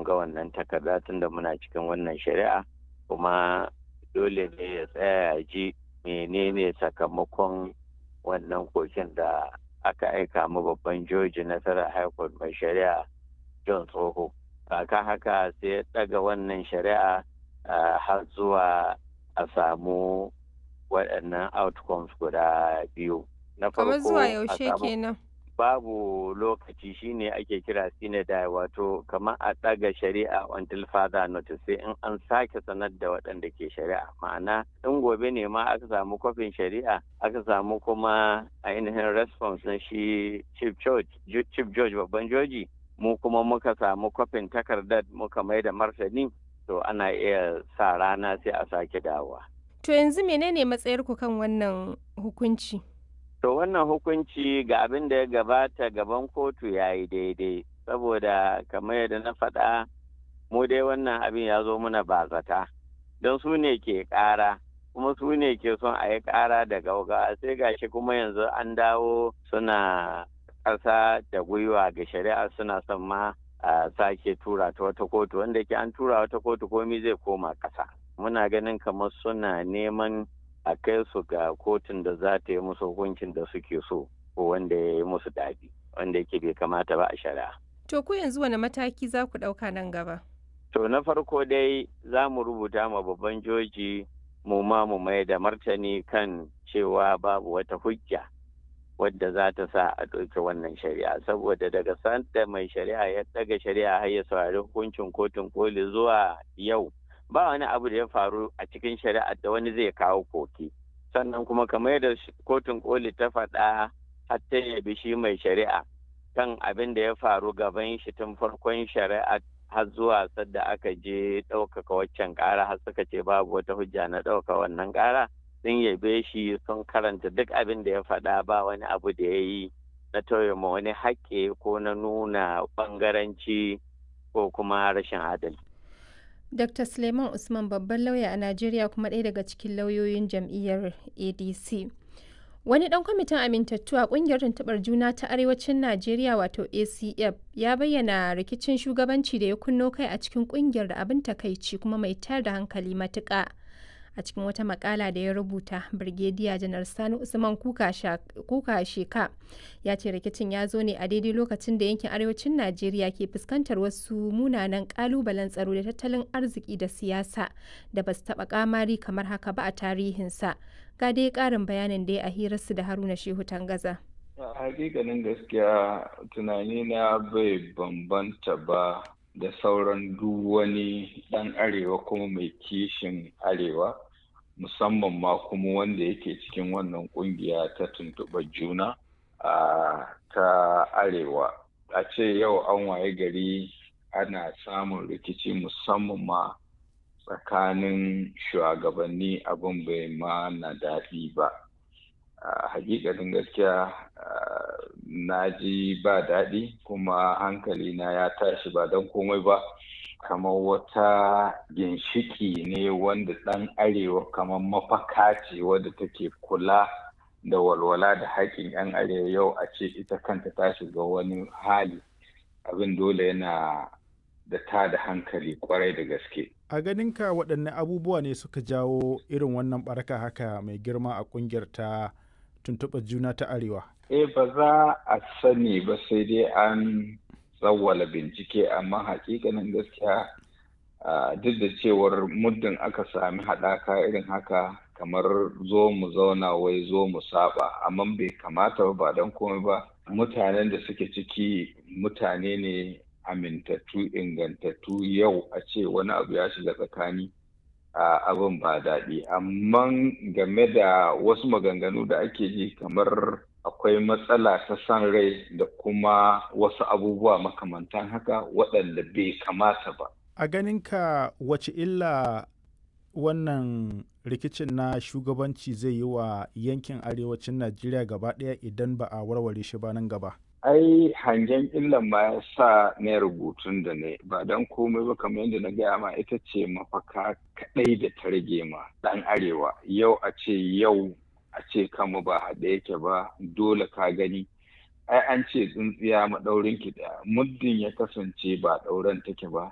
ga wannan takarda tunda muna cikin wannan shari'a kuma dole ne ya tsaya ya ji menene sakamakon wannan kokin da aka aika mu babban joji nasarar high court mai shari'a john tsoho kaka haka sai ya daga wannan shari'a har zuwa a samu waɗannan outcomes guda biyu na farko zuwa yaushe kenan babu lokaci shine ake kira sinadai wato kamar a ɗaga shari'a until further notice sai in an sake sanar da waɗanda ke shari'a ma'ana in gobe ne ma aka samu kwafin shari'a aka samu kuma ainihin response na shi chief judge chief judge babban joji mu kuma muka samu kwafin takardar muka mai da martani to ana iya sa rana sai a sake dawowa to yanzu menene matsayarku kan wannan hukunci To wannan hukunci ga abin da ya gabata gaban kotu ya yi daidai, saboda kamar yadda na faɗa mu dai wannan abin ya zo muna bazata, don su ne ke ƙara, kuma su ne ke son a yi ƙara da gauga sai gashi kuma yanzu an dawo suna ƙasa da gwiwa ga shari'a suna son ma a sake tura ta wata kotu wanda ke an tura wata kotu komi zai koma ƙasa. Muna ganin kamar suna neman a kai su ga kotun da za ta yi musu hukuncin da suke so ko wanda ya yi musu daɗi wanda yake bai kamata ba a shari'a. To ku yanzu wani mataki za ku ɗauka nan gaba? To na farko dai za mu rubuta ma babban joji mu ma mu mai da martani kan cewa babu wata hujja wadda za ta sa a ɗauki wannan shari'a saboda daga sanda mai shari'a ya ɗaga shari'a har ya saurari hukuncin kotun koli zuwa yau ba wani abu da ya faru a cikin shari'ar da wani zai kawo koki sannan kuma kamar yadda kotun koli ta faɗa har ta yabi shi mai shari'a kan abin da ya faru gaban shi tun farkon shari'a har zuwa sadda aka je ɗaukaka waccan ƙara har suka ce babu wata hujja na ɗauka wannan ƙara sun yabe shi sun karanta duk abin da ya faɗa ba wani abu da ya yi na tauye ma wani haƙƙi ko na nuna ɓangaranci ko kuma rashin adalci. Dr. Suleiman Usman babban lauya a Najeriya kuma ɗaya daga cikin lauyoyin jam'iyyar ADC. Wani ɗan kwamitin amintattu a ƙungiyar tuntuɓar juna ta Arewacin Najeriya wato ACF ya bayyana rikicin shugabanci da ya kunno kai a cikin ƙungiyar da abin takaici kuma mai tayar da hankali matuƙa. A cikin wata makala da ya rubuta, Birgediya Janar Sani Usman Kuka Sheka ya ce rikicin ya zo ne a daidai lokacin da yankin arewacin Najeriya ke fuskantar wasu munanan kalubalen tsaro da tattalin arziki da siyasa da ba su taɓa kamari kamar haka ba a tarihinsa. Ga dai ƙarin bayanin da ya a hirarsu da Haruna Shehu Tangaza. hakikanin gaskiya tunani na bai bambanta ba da sauran duk wani ɗan arewa kuma mai kishin arewa musamman ma kuma wanda yake cikin wannan kungiya ta tuntuɓar juna a ta arewa a ce yau an waye gari ana samun rikici musamman ma tsakanin shugabanni abin bai ma na daɗi ba a hakikanin gaskiya na ji ba daɗi kuma hankali na ya tashi ba don komai ba kamar wata ginshiki ne wanda ɗan arewa kamar mafaka ce wadda take kula da walwala da haƙƙin 'yan arewa yau a ce ita kanta ta shiga wani hali abin dole yana da ta da hankali kwarai da gaske. A ganinka waɗanne abubuwa ne suka jawo irin wannan baraka haka mai girma a ƙungiyar ta tuntuɓar juna ta arewa? Eh ba za a sani ba sai dai an tsawwala bincike amma hakikanin gaskiya duk da cewar muddin aka sami haɗaka irin haka kamar zo mu zauna wai zo mu saba amma bai kamata ba don komai ba mutanen da suke ciki mutane ne amintattu ingantattu yau a ce wani abu ya shiga tsakani abin ba daɗi amma game da wasu maganganu da ake ji kamar akwai matsala ta san rai da kuma wasu abubuwa makamantan haka waɗanda bai kamata ba. A ganinka wace illa wannan rikicin na shugabanci zai yi wa yankin arewacin Najeriya gaba ɗaya idan ba a warware shi ba nan gaba? ai hangen illan ma ya sa na rubutun da ne ba don komai ba kamar yadda na gaya ma ita ce mafaka kaɗai da ta rage ma ɗan arewa yau a ce yau a ce kama ba haɗe yake ba dole ka gani ai an ce tsintsiya maɗaurin ki ɗaya muddin ya kasance ba ɗauren take ba